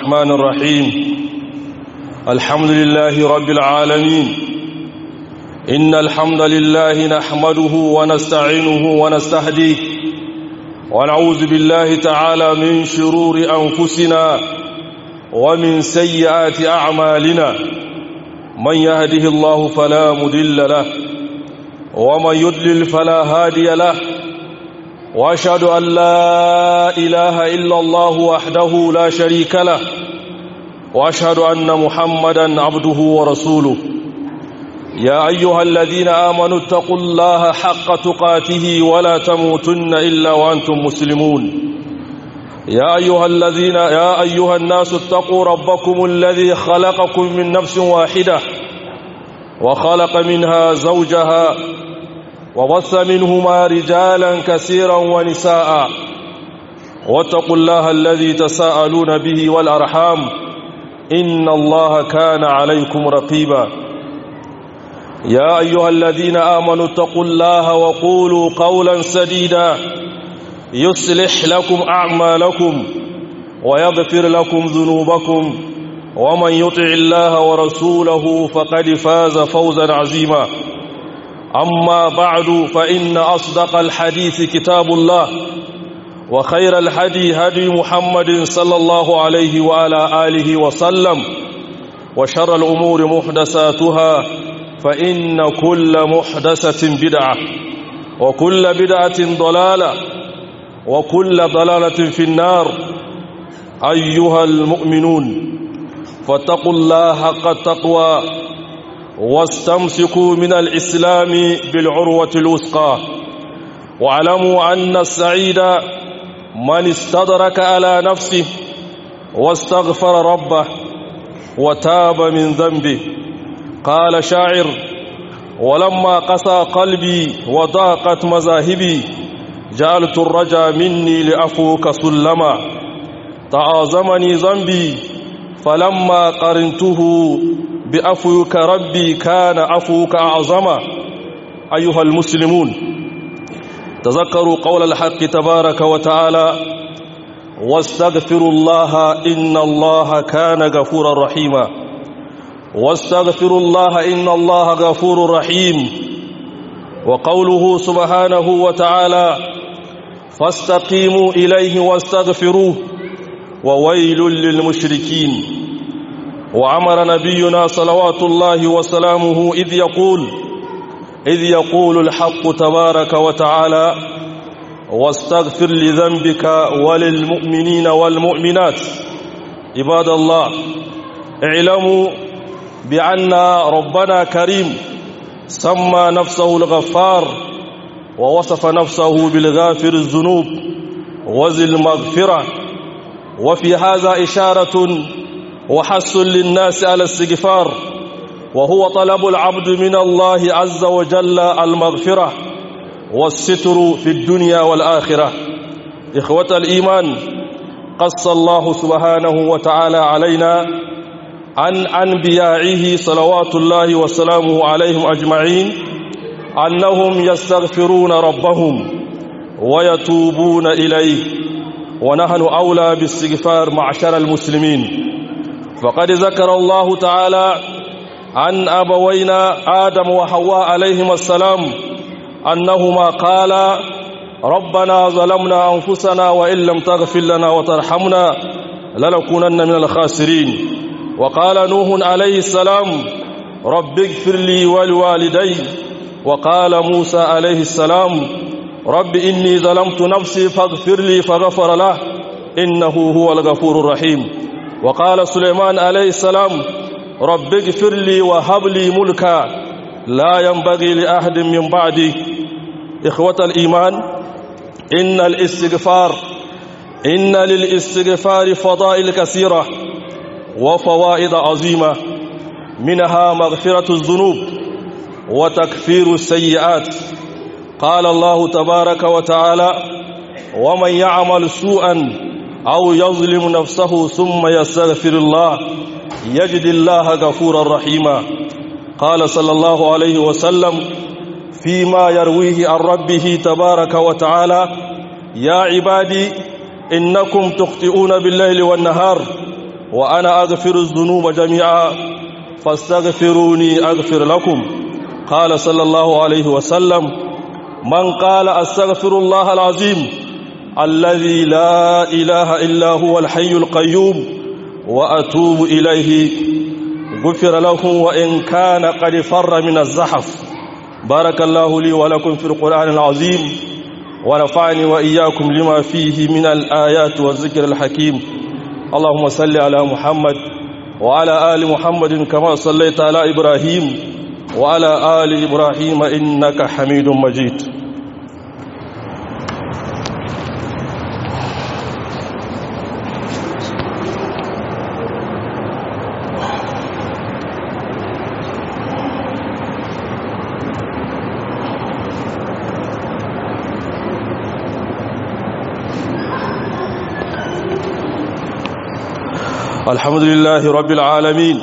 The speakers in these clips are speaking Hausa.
الرحمن الرحيم الحمد لله رب العالمين إن الحمد لله نحمده ونستعينه ونستهديه ونعوذ بالله تعالى من شرور أنفسنا ومن سيئات أعمالنا من يهده الله فلا مدل له ومن يدلل فلا هادي له واشهد ان لا اله الا الله وحده لا شريك له واشهد ان محمدا عبده ورسوله يا ايها الذين امنوا اتقوا الله حق تقاته ولا تموتن الا وانتم مسلمون يا ايها الذين يا ايها الناس اتقوا ربكم الذي خلقكم من نفس واحده وخلق منها زوجها وبث منهما رجالا كثيرا ونساء واتقوا الله الذي تساءلون به والأرحام إن الله كان عليكم رقيبا يا أيها الذين آمنوا اتقوا الله وقولوا قولا سديدا يصلح لكم أعمالكم ويغفر لكم ذنوبكم ومن يطع الله ورسوله فقد فاز فوزا عظيما أما بعد فإن أصدق الحديث كتاب الله وخير الحدي هدي محمد صلى الله عليه وعلى آله وسلم وشر الأمور محدثاتها فإن كل محدثة بدعة وكل بدعة ضلالة وكل ضلالة في النار أيها المؤمنون فاتقوا الله حق التقوى واستمسكوا من الإسلام بالعروة الوثقى واعلموا أن السعيد من استدرك على نفسه واستغفر ربه وتاب من ذنبه قال شاعر ولما قسى قلبي وضاقت مذاهبي جعلت الرجا مني لأفوك سلما تعاظمني ذنبي فلما قرنته بأفوك ربي كان أفوك أعظما أيها المسلمون تذكروا قول الحق تبارك وتعالى واستغفروا الله إن الله كان غفورا رحيما واستغفروا الله إن الله غفور رحيم وقوله سبحانه وتعالى فاستقيموا إليه واستغفروه وويل للمشركين وعمر نبينا صلوات الله وسلامه إذ يقول إذ يقول الحق تبارك وتعالى واستغفر لذنبك وللمؤمنين والمؤمنات عباد الله اعلموا بأن ربنا كريم سمى نفسه الغفار ووصف نفسه بالغافر الذنوب وذي المغفرة وفي هذا إشارة وحث للناس على الاستغفار وهو طلب العبد من الله عز وجل المغفرة والستر في الدنيا والآخرة إخوة الإيمان قص الله سبحانه وتعالى علينا عن أنبيائه صلوات الله وسلامه عليهم أجمعين أنهم يستغفرون ربهم ويتوبون إليه ونحن أولى باستغفار معشر المسلمين فقد ذكر الله تعالى عن أبوينا آدم وحواء عليهما السلام أنهما قالا ربنا ظلمنا أنفسنا وإن لم تغفر لنا وترحمنا لنكونن من الخاسرين وقال نوح عليه السلام رب اغفر لي ولوالدي وقال موسى عليه السلام رب إني ظلمت نفسي فاغفر لي فغفر له إنه هو الغفور الرحيم وقال سليمان عليه السلام رب اغفر لي وهب لي ملكا لا ينبغي لأحد من بعدي إخوة الإيمان إن الاستغفار إن للاستغفار فضائل كثيرة وفوائد عظيمة منها مغفرة الذنوب وتكفير السيئات قال الله تبارك وتعالى ومن يعمل سوءا أو يظلم نفسه ثم يستغفر الله يجد الله غفورا رحيما قال صلى الله عليه وسلم فيما يرويه عن ربه تبارك وتعالى يا عبادي إنكم تخطئون بالليل والنهار وأنا أغفر الذنوب جميعا فاستغفروني أغفر لكم قال صلى الله عليه وسلم من قال أستغفر الله العظيم الذي لا إله إلا هو الحي القيوم وأتوب إليه غفر له وإن كان قد فر من الزحف بارك الله لي ولكم في القرآن العظيم ونفعني وإياكم لما فيه من الآيات والذكر الحكيم اللهم صل على محمد وعلى آل محمد كما صليت على إبراهيم وعلى آل إبراهيم إنك حميد مجيد الحمد لله رب العالمين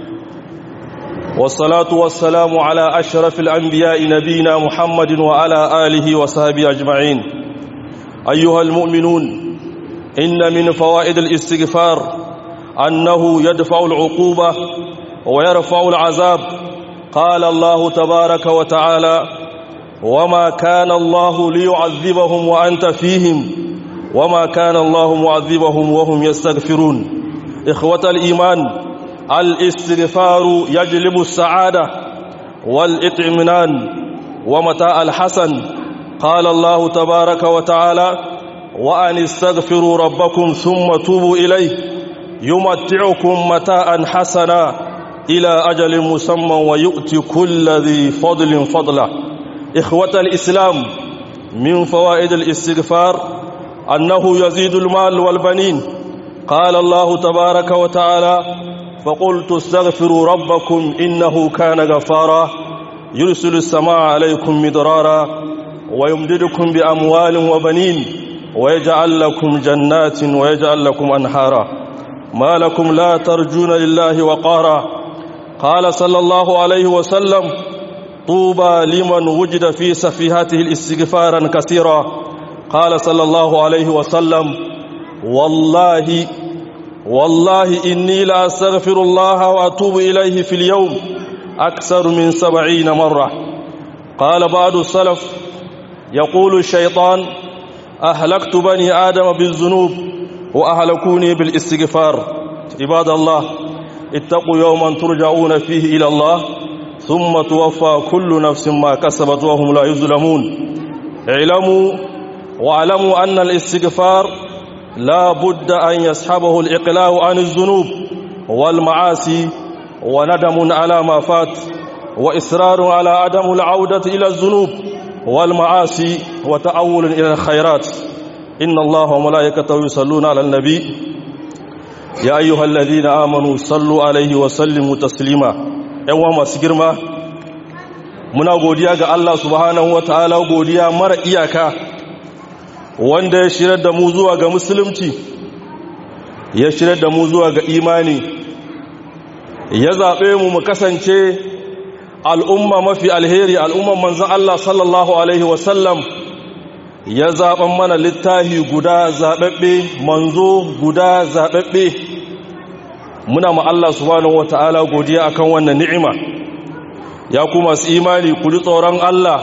والصلاة والسلام على أشرف الأنبياء نبينا محمد وعلى آله وصحبه أجمعين أيها المؤمنون إن من فوائد الاستغفار أنه يدفع العقوبة ويرفع العذاب قال الله تبارك وتعالى وما كان الله ليعذبهم وأنت فيهم وما كان الله معذبهم وهم يستغفرون إخوة الإيمان الاستغفار يجلب السعادة والإطمئنان ومتاع الحسن قال الله تبارك وتعالى وأن استغفروا ربكم ثم توبوا إليه يمتعكم متاعا حسنا إلى أجل مسمى ويؤتي كل ذي فضل فضله إخوة الإسلام من فوائد الاستغفار أنه يزيد المال والبنين قال الله تبارك وتعالى فقلت استغفروا ربكم إنه كان غفارا يرسل السماء عليكم مدرارا ويمددكم بأموال وبنين ويجعل لكم جنات ويجعل لكم أنهارا ما لكم لا ترجون لله وقارا قال صلى الله عليه وسلم طوبى لمن وجد في سفيهته الاستغفارا كثيرا قال صلى الله عليه وسلم والله والله إني لأستغفر الله وأتوب إليه في اليوم أكثر من سبعين مرة قال بعض السلف يقول الشيطان أهلكت بني آدم بالذنوب وأهلكوني بالاستغفار عباد الله اتقوا يوما ترجعون فيه إلى الله ثم توفى كل نفس ما كسبت وهم لا يظلمون اعلموا واعلموا أن الاستغفار لا بد أن يسحبه الإقلاع عن الذنوب والمعاصي وندم على ما فات وإصرار على عدم العودة إلى الذنوب والمعاصي وتأول إلى الخيرات إن الله وملائكته يصلون على النبي يا أيها الذين آمنوا صلوا عليه وسلموا تسليما ‘yan masu girma muna godiya ga Allah subhanahu wa ta'ala godiya mara iyaka wanda ya shirar da mu zuwa ga musulunci ya shirar da mu zuwa ga imani ya zaɓe mu mu kasance al'umma mafi alheri al'umman manzan Allah sallallahu Alaihi wasallam ya zaɓen mana littahi guda zaɓaɓɓe manzo guda zaɓaɓɓe muna ma Allah subhanahu wa ta'ala godiya akan wannan ni'ima ya kuma su imani ku ji tsoron Allah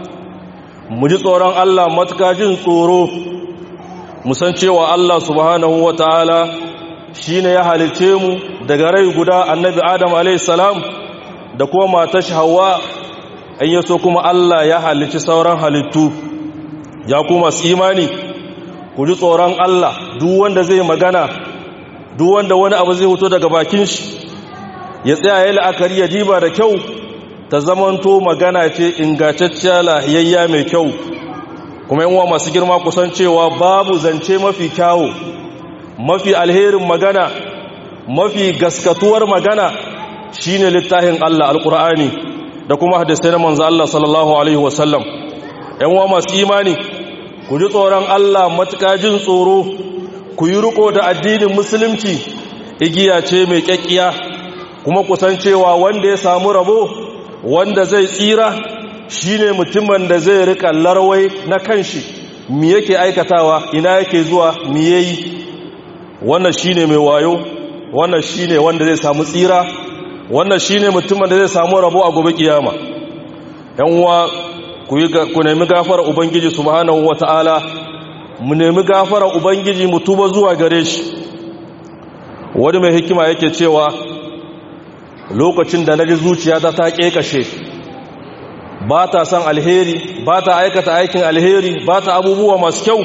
mu ji tsoron Allah matuka jin tsoro musan cewa Allah subhanahu wa ta'ala shi ne ya halice mu daga rai guda annabi Adam alaihissalam da kuma matashi hawa in yaso kuma Allah ya halici sauran halittu ya kuma su imani ku ji tsoron Allah duk wanda zai magana duk wanda wani abu zai hoto daga bakin shi ya tsaya ya la'akari ya diba da kyau ta zamanto magana ce ingantacciya lahiyayya mai kyau kuma yanwa masu girma kusan cewa babu zance mafi kyawu mafi alherin magana mafi gaskatuwar magana shine littafin Allah alkur'ani da kuma hadisai na manzo Allah sallallahu alaihi wasallam yanwa masu imani ku ji tsoron Allah matuƙa jin tsoro ku yi riko da addinin musulunci igiya ce mai kyakkiya kuma kusan cewa wanda ya samu rabo wanda zai tsira shine mutumin da zai rika larwai na kanshi mi yake aikatawa ina yake zuwa mi yayi wannan shine mai wayo wannan shine wanda zai samu tsira wannan shine mutumin da zai samu rabo a gobe kiyama yan uwa ku nemi gafara ubangiji subhanahu wataala mu nemi gafara ubangiji mu tuba zuwa gare shi wani mai hikima yake cewa lokacin da naji zuciyata ta kekashe ba ta son alheri ba ta aikata aikin alheri ba ta abubuwa masu kyau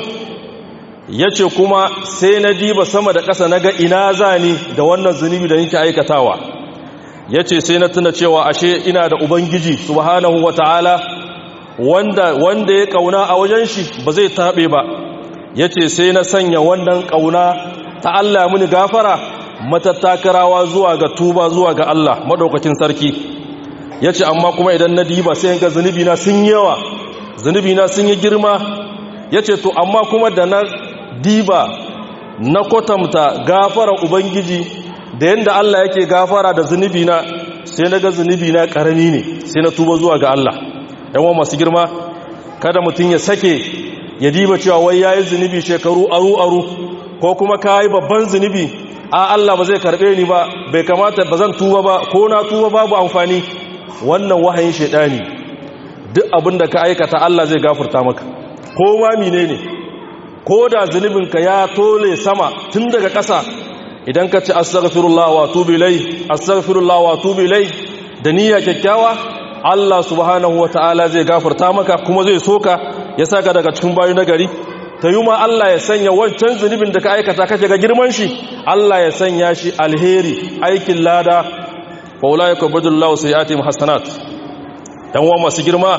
ya ce kuma sai na diba sama da ƙasa na ga ina zani da wannan zunubi da yake aikatawa ya ce sai na tuna cewa ashe ina da ubangiji subhanahu wa ta'ala wanda, wanda ya ƙauna a wajen shi ba zai taɓe ba ya ce sai na sanya wannan ƙauna ta Allah mini gafara matattakarawa zuwa ga tuba zuwa ga Allah maɗaukakin sarki ya ce amma kuma idan na diba sai ga zunubina sun yawa zunubina sun yi girma ya ce to amma kuma da na diba na kwatanta gafara ubangiji da yadda Allah yake gafara da zunubina sai na ga zunubina ƙarami ne sai na tuba zuwa ga Allah yawan masu girma kada mutum ya sake ya diba cewa wai ya yi zunubi shekaru aru-aru ko kuma ka yi babban zunubi a Allah ba zai karɓe ni ba bai kamata ba zan tuba ba ko na tuba babu amfani wannan wahayin shaidani duk abin da ka aikata Allah zai gafarta maka ko ma mine ne ko da zunubinka ya tole sama tun daga ƙasa idan ka ci astaghfirullah wa tubu ilai astaghfirullah wa tubu ilai da niyya kyakkyawa Allah subhanahu ta'ala zai gafarta maka kuma zai soka ya saka daga cikin bayu na gari ta yi ma Allah ya sanya wancan zunubin da ka aikata kake ga girman shi Allah ya sanya shi alheri aikin lada faula ya kwabadullahu sai ya taimu hassanat ɗan wa masu girma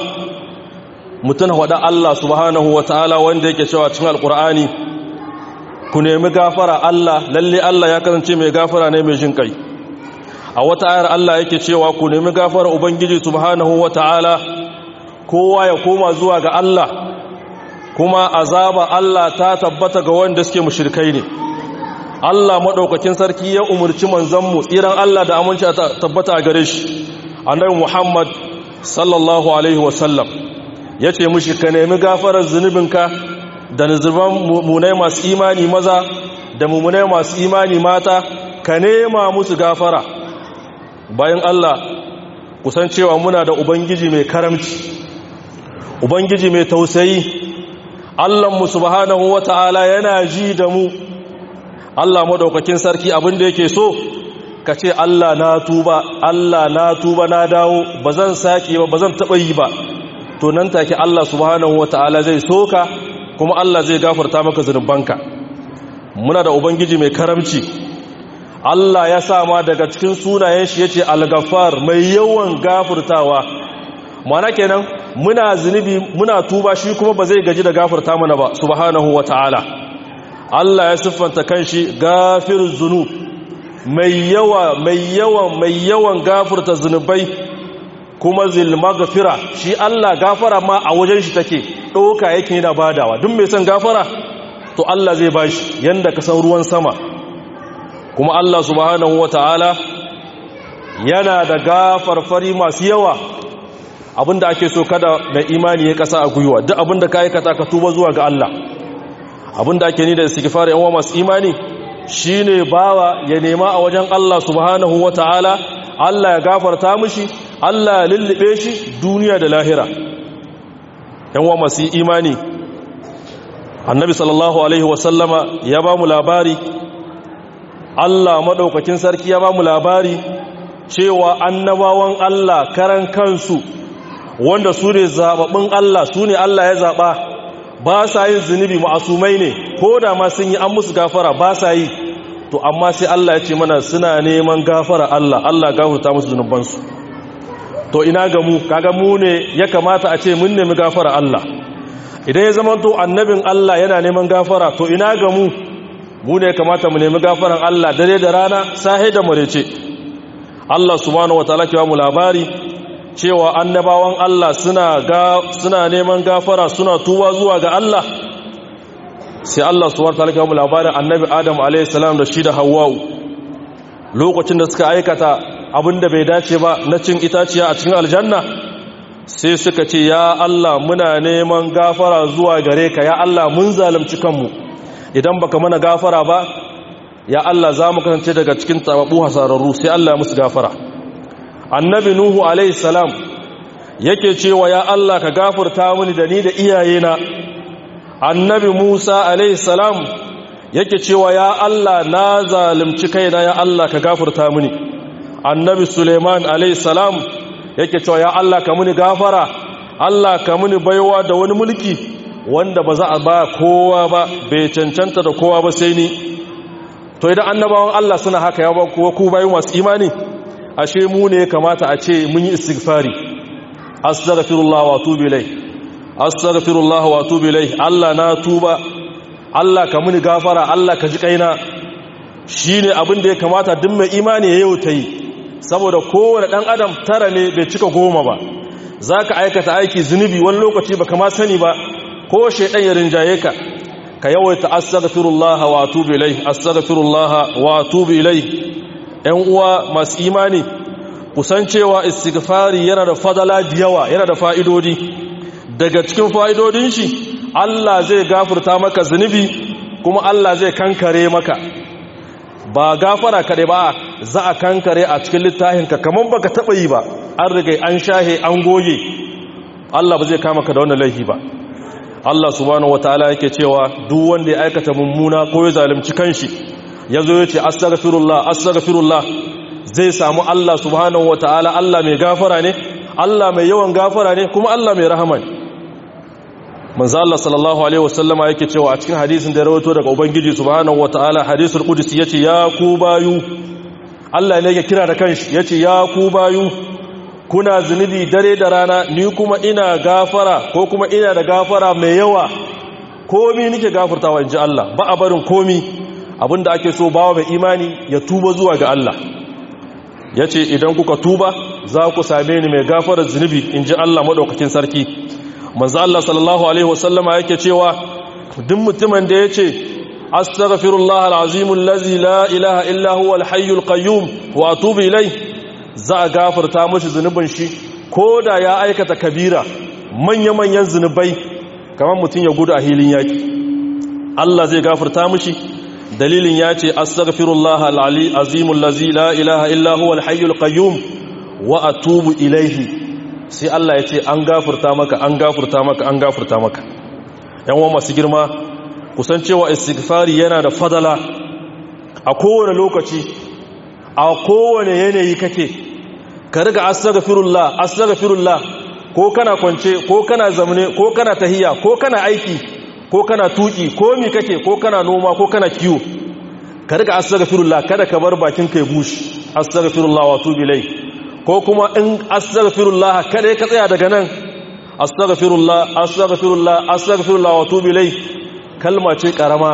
mutum haɗa Allah subhanahu wa ta'ala wanda yake cewa cikin alƙur'ani ku nemi gafara Allah lalle Allah ya kasance mai gafara ne mai jin kai a wata ayar Allah yake cewa ku nemi gafara ubangiji subhanahu wa ta'ala kowa ya koma zuwa ga Allah kuma azaba Allah ta tabbata ga wanda suke mushrikai ne Allah maɗaukakin sarki ya umarci manzanmu tsiran Allah da aminci a tabbata a gare shi annabi Muhammad sallallahu alaihi wasallam ya ce mushi ka nemi gafarar zunubinka da nuzuban mummunai masu imani maza da mummunai masu imani mata ka nema musu gafara bayan Allah kusan cewa muna da ubangiji mai karamci ubangiji mai tausayi Allahnmu subhanahu wata'ala yana ji da mu Allah madaukakin sarki abin da yake so ka ce Allah na tuba Allah na tuba na dawo ba zan sake ba ba zan taɓa yi ba to nan take Allah subhanahu wata'ala zai soka kuma Allah zai gafarta maka zunubanka muna da ubangiji mai karamci Allah ya sa ma daga cikin sunayen shi yace al-ghaffar mai yawan gafurtawa mana kenan muna zunubi muna tuba shi kuma ba zai gaji da gafarta mana ba subhanahu wata'ala Allah ya siffanta kanshi gafir zunub mai yawa mai yawan mai yawan gafurta zunubai kuma zil maghfira shi Allah gafara ma a wajen shi take doka yake yana badawa duk mai son gafara to Allah zai bashi yanda ka san ruwan sama kuma Allah subhanahu wataala yana da gafarfari masu yawa abinda ake so kada mai imani ya kasa a gwiwa duk abinda ka aikata ka tuba zuwa ga Allah abinda ake ni da istighfar yan uwa masu imani shine bawa ya nema a wajen Allah subhanahu wataala Allah ya gafarta mishi Allah ya lullube shi duniya da lahira yan uwa masu imani annabi sallallahu alaihi wasallama ya ba mu labari Allah madaukakin sarki ya ba mu labari cewa annabawan Allah karan kansu wanda su ne zababbin Allah su ne Allah ya zaba ba sa yin zunubi ma'asumai ne ko da ma sun yi an musu gafara ba sa yi to amma sai Allah ya ce mana suna neman gafara Allah Allah gafarta musu zunubansu to ina ga mu kaga mu ne ya kamata a ce mun nemi gafara Allah idan ya zama to annabin Allah yana neman gafara to ina ga mu mu ne ya kamata mu nemi gafaran Allah dare da rana sahe da marece Allah subhanahu wataala ke ba mu labari cewa annabawan Allah suna ga suna neman gafara suna tuba zuwa ga Allah sai Allah subhanahu wataala ke ba mu labarin annabi Adam alayhi salam da shi da Hawwa lokacin da suka aikata abinda bai dace ba na cin itaciya a cikin aljanna sai suka ce ya Allah muna neman gafara zuwa gare ka ya Allah mun zalunci kanmu idan baka mana gafara ba ya Allah za mu kasance daga cikin tababu hasararru sai Allah musu gafara annabi nuhu alaihi salam yake cewa ya Allah ka gafarta mini da ni da iyayena annabi Musa alaihi salam yake cewa ya Allah na zalimci kaina ya Allah ka gafarta mini annabi Suleiman alaihi salam yake cewa ya Allah ka muni gafara Allah ka muni baiwa da wani mulki wanda ba za a ba kowa ba bai cancanta da kowa ba sai ni to idan annabawan Allah suna haka ya ba ku bayin masu imani ashe mu ne kamata a ce mun yi istighfari astaghfirullah wa atubu ilai astaghfirullah wa atubu ilai Allah na tuba Allah ka muni gafara Allah ka ji kaina shine abin da ya kamata duk mai imani ya yau ta yi saboda kowane dan adam tara ne bai cika goma ba zaka aikata aiki zunubi wani lokaci baka ma sani ba ko shaydan ya rinjaye ka ka yawaita astaghfirullah wa atubu ilai astaghfirullah wa atubu ilai ‘yan uwa masu imani kusancewa istighfari yana da fadala da yawa yana da fa'idodi daga cikin fa'idodin shi Allah zai gafurta maka zunubi kuma Allah zai kankare maka ba gafara kaɗai ba za a kankare a cikin littafinka kamar baka taɓa yi ba an rigai an shahe an goge Allah ba zai kama ka da wannan laifi ba Allah subhanahu wataala yake cewa duk wanda ya aikata mummuna ko ya zalunci kanshi ya zo ya ce astaghfirullah astaghfirullah zai samu Allah subhanahu wataala Allah mai gafara ne Allah mai yawan gafara ne kuma Allah mai rahama ne manzo Allah sallallahu alaihi wasallama yake cewa a cikin hadisin da rawaito daga ubangiji subhanahu wataala hadisul qudsi yace ya ku bayu Allah ne yake kira da kanshi yace ya ku bayu kuna zunubi dare da rana ni kuma ina gafara ko kuma ina da gafara mai yawa komi nike gafartawa inji Allah ba a barin komi abinda ake so bawa mai imani ya tuba zuwa ga Allah ya ce idan kuka tuba za ku same ni mai gafarar zunubi in ji Allah maɗaukakin sarki manzo Allah sallallahu alaihi wasallama yake cewa duk mutumin da ya ce astaghfirullah alazim allazi la ilaha illa huwa alhayyul qayyum wa atubu ilai za a gafarta mashi zunubin shi ko da ya aikata kabira manya-manyan zunubai kamar mutum ya gudu a hilin yaki Allah zai gafarta mashi dalilin ya ce astaghfirullah al'ali azimul lazi la ilaha illa huwa al-hayyul qayyum wa atubu ilaihi sai Allah ya ce an gafurta maka an gafurta maka an gafurta maka yan uwa masu girma kusancewa istighfari yana da fadala a kowane lokaci a kowane yanayi kake ka riga astaghfirullah astaghfirullah ko kana kwance ko kana zamne ko kana tahiya ko kana aiki ko kana tuki ko mi kake ko kana noma ko kana kiwo ka riga astaghfirullah kada ka bar bakin kai bushi astaghfirullah wa tubi ilai ko kuma in astaghfirullah kada ka tsaya daga nan astaghfirullah astaghfirullah astaghfirullah wa tubi ilai kalma ce karama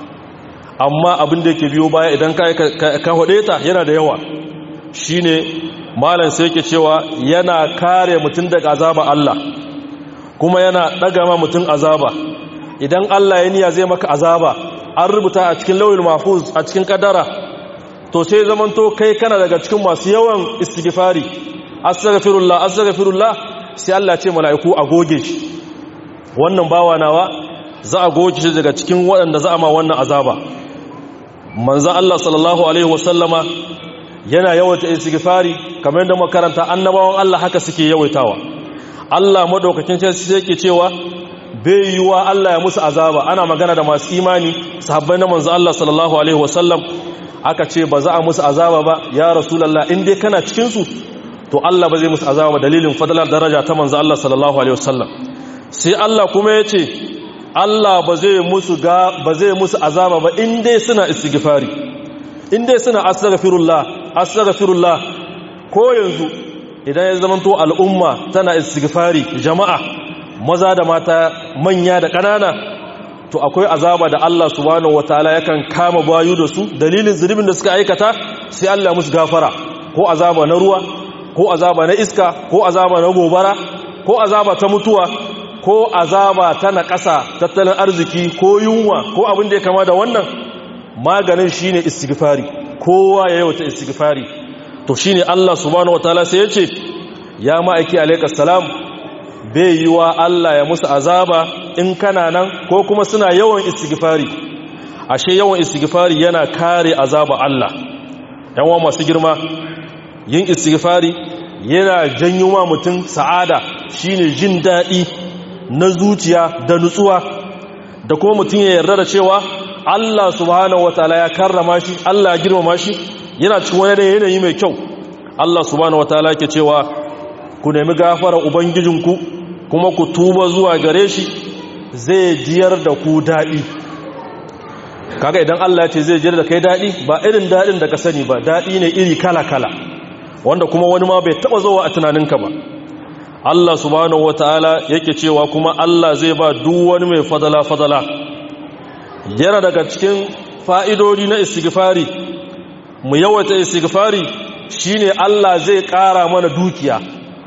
amma abin da yake biyo baya idan ka ka hode ta yana da yawa shine malam sai yake cewa yana kare mutum daga azaba Allah kuma yana daga ma mutum azaba idan Allah ya niya zai maka azaba an rubuta a cikin lauyin mahfuz a cikin kadara to sai zamanto kai kana daga cikin masu yawan istighfari astaghfirullah astaghfirullah sai Allah ce mala'iku a goge shi wannan bawa nawa za a goge shi daga cikin waɗanda za a ma wannan azaba manzo Allah sallallahu alaihi wasallama yana yawaita istighfari kamar yadda makaranta annabawan Allah haka suke yawaitawa Allah madaukakin sai yake cewa bai yiwa Allah ya musu azaba ana magana da masu imani sahabbai na manzo Allah sallallahu alaihi wasallam aka ce ba za a musu azaba ba ya rasulullah in dai kana cikin su to Allah ba zai musu azaba ba dalilin fadalar daraja ta manzo Allah sallallahu alaihi wasallam sai Allah kuma ya ce Allah ba zai musu ga ba zai musu azaba ba in dai suna istighfari in dai suna astaghfirullah astaghfirullah ko yanzu idan ya zamanto al'umma tana istighfari jama'a maza da mata manya da ƙanana to akwai azaba da Allah subhanahu wataala yakan kama bayu da su dalilin zunubin da suka aikata sai Allah musu gafara ko azaba na ruwa ko azaba na iska ko azaba na gobara ko azaba ta mutuwa ko azaba ta naƙasa tattalin arziki ko yunwa ko abin da ya kama da wannan maganin shine istighfari kowa ya yawata istighfari to shine Allah subhanahu wataala sai ya ce ya ma'aiki alaikas salam bai yi wa Allah ya musu azaba in kana nan ko kuma suna yawan istighfari ashe yawan istighfari yana kare azaba Allah yawan masu girma yin istighfari yana janyo ma mutum sa'ada shine jin daɗi na zuciya da nutsuwa da kuma mutum ya yarda da cewa Allah subhanahu wataala ya karrama shi Allah ya girmama shi yana cikin wani yanayi mai kyau Allah subhanahu wataala yake cewa ku nemi gafara ubangijinku kuma ku tuba zuwa gare shi zai jiyar da ku daɗi kaga idan Allah ya ce zai jiyar da kai daɗi ba irin daɗin da ka sani ba daɗi ne iri kala-kala wanda kuma wani ma bai taɓa zuwa a tunaninka ba Allah subhanahu wataala yake cewa kuma Allah zai ba duk wani mai fadala-fadala yana daga cikin fa'idodi na istighfari mu yawaita istighfari shine Allah zai ƙara mana dukiya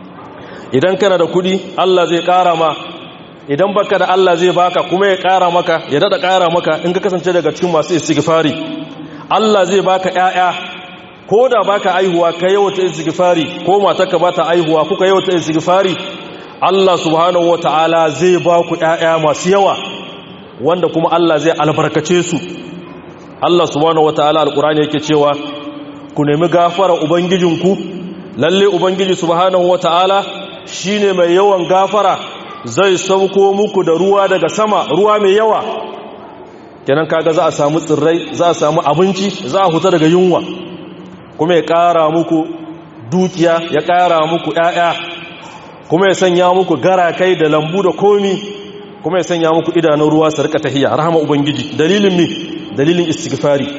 idan kana da kudi Allah zai ƙara ma idan baka da Allah zai baka kuma ya ƙara maka ya dada ƙara maka in ka kasance daga cikin masu istighfari Allah zai baka ƴaƴa ko da baka aihuwa ka yawata istighfari ko matarka bata aihuwa kuka yawata istighfari Allah subhanahu wataala zai ba ku ƴaƴa masu yawa wanda kuma Allah zai albarkace su Allah subhanahu wataala alqur'ani yake cewa ku nemi gafara ubangijinku lalle ubangiji subhanahu wataala shine mai yawan gafara zai sauko muku da ruwa daga sama ruwa mai yawa kenan kaga za a samu tsirrai za a samu abinci za a huta daga yunwa kuma ya ƙara muku dukiya ya ƙara muku ƴaƴa kuma ya sanya muku garakai da lambu da komi kuma ya sanya muku idanun ruwa su rika tahiya rahama ubangiji dalilin mi dalilin istighfari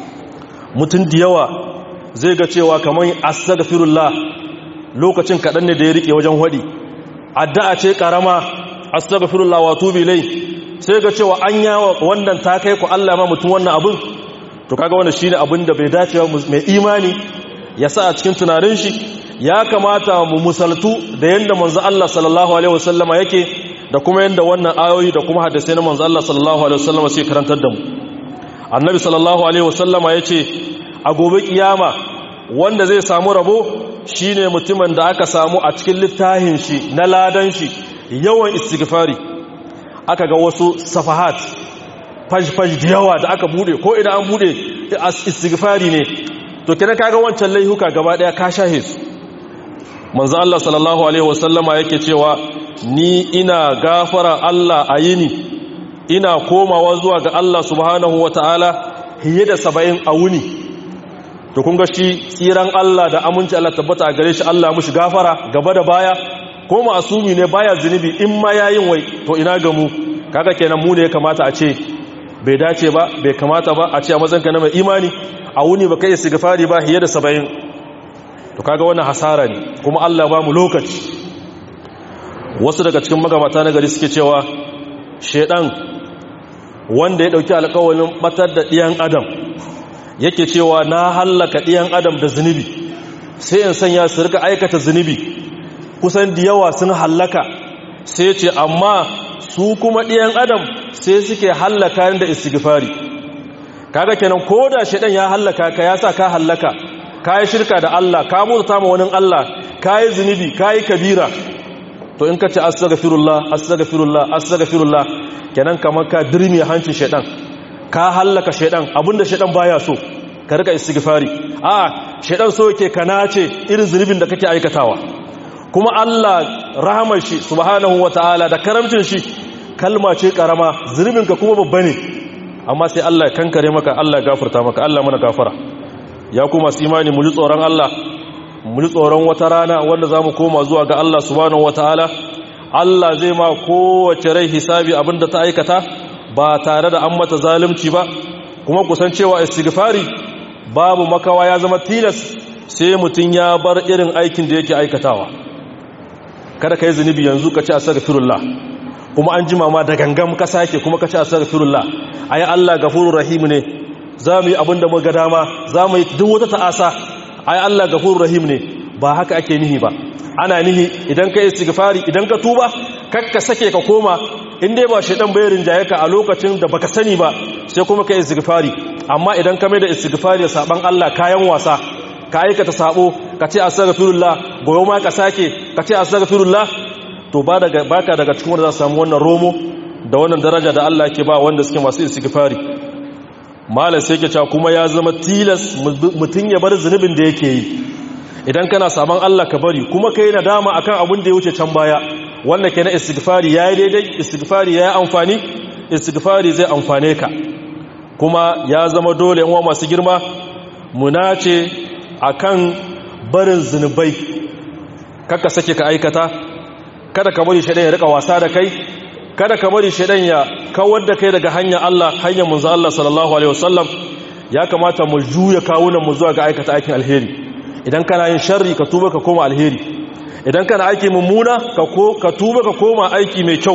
mutum da yawa zai ga cewa kamar astaghfirullah lokacin kaɗan ne da ya rike wajen hadi addu'a ce karama astaghfirullah wa tubi ilai sai ga cewa an yawa wannan ta kai ku Allah ma mutum wannan abin to kaga wannan shine abin da bai dace ba mai imani ya sa a cikin tunanin shi ya kamata mu musaltu da yanda manzo Allah sallallahu alaihi wasallama yake da kuma yanda wannan ayoyi da kuma hadisai na manzo Allah sallallahu alaihi wasallama sai karantar da mu annabi sallallahu alaihi wasallama yace a gobe kiyama wanda zai samu rabo shine mutumin da aka samu a cikin littafin shi na ladan shi yawan istighfari aka ga wasu safahat faj-faj da yawa da aka bude ko idan an bude istighfari ne to kina kaga wancan laihuka gaba daya ka shahe su manzo Allah sallallahu alaihi wasallama yake cewa ni ina gafara Allah a yini ina komawa zuwa ga Allah subhanahu wataala hiye da 70 a wuni to kun ga shi tsiran Allah da aminci Allah tabbata a gare shi Allah mushi gafara gaba da baya ko masumi ne baya zunubi in ma yayin wai to ina ga mu kaga kenan mu ne ya kamata a ce bai dace ba bai kamata ba a ce a matsanka na mai imani a wuni ba kai istighfari ba hiye da 70 to kaga wannan hasara ne kuma Allah ba mu lokaci wasu daga cikin magabata na gari suke cewa shedan wanda ya dauki alƙawarin batar da ɗiyan adam yake cewa na hallaka ɗiyan adam da zunubi sai in sanya su rika aikata zunubi kusan da yawa sun hallaka sai ce amma su kuma ɗiyan adam sai suke hallaka da istighfari kaga kenan ko da shedan ya hallaka ka ya sa ka hallaka ka yi shirka da Allah ka mutu ma wani Allah ka yi zunubi ka yi kabira to in ka ce astaghfirullah astaghfirullah astaghfirullah kenan kamar ka dirmi hancin shedan ka hallaka shedan abinda shedan baya so ka rika istighfari a shedan so yake kana ce irin zunubin da kake aikatawa kuma Allah rahamar shi subhanahu wataala da karamcin shi kalma ce karama zunubin ka kuma babba ne amma sai Allah ya kankare maka Allah ya gafarta maka Allah mana gafara ya kuma su imani mu ji tsoron Allah mu ji tsoron wata rana wanda za mu koma zuwa ga Allah subhanahu wataala Allah zai ma kowace rai hisabi abinda ta aikata ba tare da an mata zalunci ba kuma kusan cewa istighfari babu makawa ya zama tilas sai mutum ya bar irin aikin da yake aikatawa kada ka yi zunubi yanzu ka ci astaghfirullah kuma an jima ma da gangan ka sake kuma ka ci astaghfirullah ayi Allah gafurur rahim ne za mu yi abin da muka dama za mu yi duk wata ta'asa ai Allah gafurur rahim ne ba haka ake nihi ba ana nihi idan ka istighfari idan ka tuba kakka sake ka koma in dai ba shedan bai rinjaye ka a lokacin da baka sani ba sai kuma ka istighfari amma idan ka mai da istighfari saban Allah kayan wasa ka aikata sabo ka ce astaghfirullah goyo ma ka sake ka ce astaghfirullah to ba daga baka daga cikin wanda za su samu wannan romo da wannan daraja da Allah ke ba wanda suke masu istighfari malam sai ke cewa kuma ya zama tilas mutum ya bar zunubin da yake yi idan kana saman Allah ka bari kuma kai nadama akan abin da ya wuce can baya wanda ke na istighfari yayi daidai istighfari yayi amfani istighfari zai amfane ka kuma ya zama dole yan masu girma munace akan barin zunubai kaka sake ka aikata kada ka bari shaidan ya rika wasa da kai kada ka bari shaidan ya kawar da kai daga hanyar Allah hanyar manzo Allah sallallahu alaihi wasallam ya kamata mu juya kawunan mu zuwa ga aikata aikin alheri idan kana yin sharri ka tuba ka koma alheri idan kana aiki mummuna ka tuba ka koma aiki mai kyau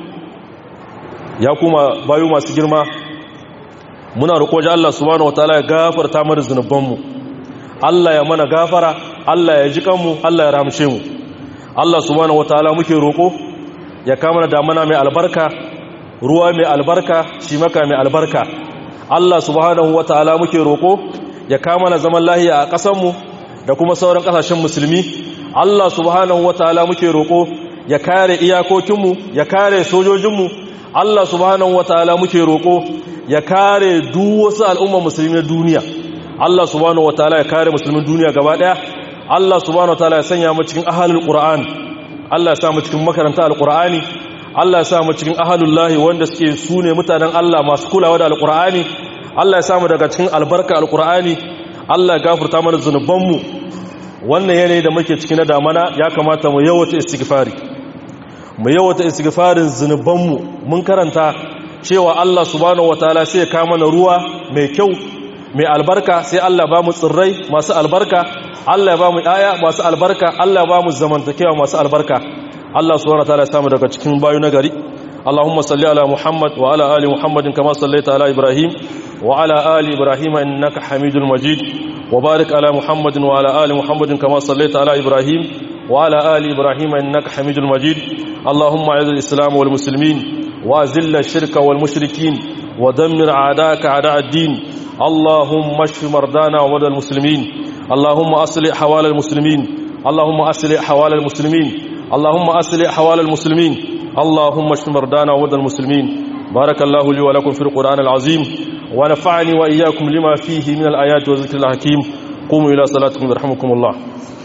ya kuma bayu masu girma muna roƙo ji Allah subhanahu wataala ya gafarta mana zunubanmu Allah ya mana gafara Allah ya ji kanmu Allah ya ramshe mu Allah subhanahu wataala muke roƙo ya kama da damana mai albarka ruwa mai albarka shi maka mai albarka Allah subhanahu wataala muke roƙo ya kama na zaman lahiya a ƙasanmu da kuma sauran ƙasashen musulmi Allah subhanahu wataala muke roƙo ya kare iyakokinmu ya kare sojojinmu Allah subhanahu wataala muke roƙo ya kare duk wasu al'ummar musulmi na duniya Allah subhanahu wataala ya kare musulmin duniya gaba ɗaya Allah subhanahu wataala ya sanya mu cikin ahlul qur'an Allah ya sa mu cikin makaranta alqur'ani Allah ya sa mu cikin ahalullahi wanda suke sune mutanen Allah masu kulawa da alqur'ani Allah ya sa mu daga cikin albarka alqur'ani Allah ya gafarta mana zunubanmu wannan yanayi da muke cikin na damana ya kamata mu yawata istighfari mu yawata istighfarin zunubanmu mun karanta cewa Allah subhanahu wataala sai ya kawo mana ruwa mai kyau mai albarka sai Allah ba mu tsirrai masu albarka Allah ya ba mu aya masu albarka Allah ya ba mu zamantakewa masu albarka Allah subhanahu wataala ya samu daga cikin bayu na gari Allahumma salli ala Muhammad wa ala ali Muhammadin kama sallaita ala Ibrahim wa ala ali Ibrahim innaka Hamidul Majid wa barik ala Muhammadin wa ala ali Muhammadin kama sallaita ala Ibrahim wa ala ali Ibrahim innaka Hamidul Majid Allahumma a'idh al-islam wal muslimin wa azil ash-shirka wal mushrikin wa dammir a'daaka a'da' ad-din اللهم اشف مرضانا ومرضى المسلمين اللهم اصلح حوال المسلمين اللهم اصلح حوال المسلمين اللهم اصلح حوال المسلمين اللهم اشف مرضانا ومرضى المسلمين بارك الله لي ولكم في القران العظيم ونفعني واياكم لما فيه من الايات والذكر الحكيم قوموا الى صلاتكم يرحمكم الله